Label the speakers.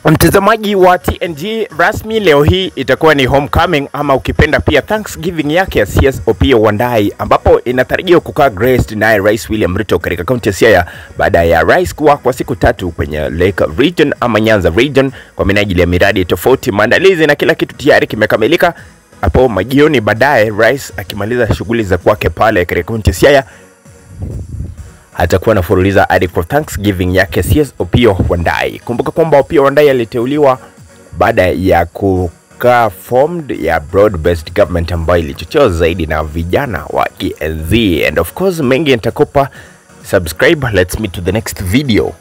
Speaker 1: Mtazamaji wa TNG, rasmi leo hii itakuwa ni homecoming ama ukipenda pia Thanksgiving yake ya CS Opiyo Wandayi, ambapo inatarajiwa kukaa graced naye Rais William Ruto katika kaunti ya Siaya baada ya rais kuwa kwa siku tatu kwenye Lake Region ama Nyanza Region kwa minajili ya miradi tofauti. Maandalizi na kila kitu tayari kimekamilika. Hapo majioni baadaye, rais akimaliza shughuli za kwake pale katika kaunti ya Siaya atakuwa anafuruliza hadi kwa Thanksgiving yake CS Opiyo Wandayi. Kumbuka kwamba Opiyo Wandayi aliteuliwa baada ya kukaa formed ya broad based government ambayo ilichochewa zaidi na vijana wa Gen Z. And of course mengi nitakupa subscribe. Let's meet to the next video.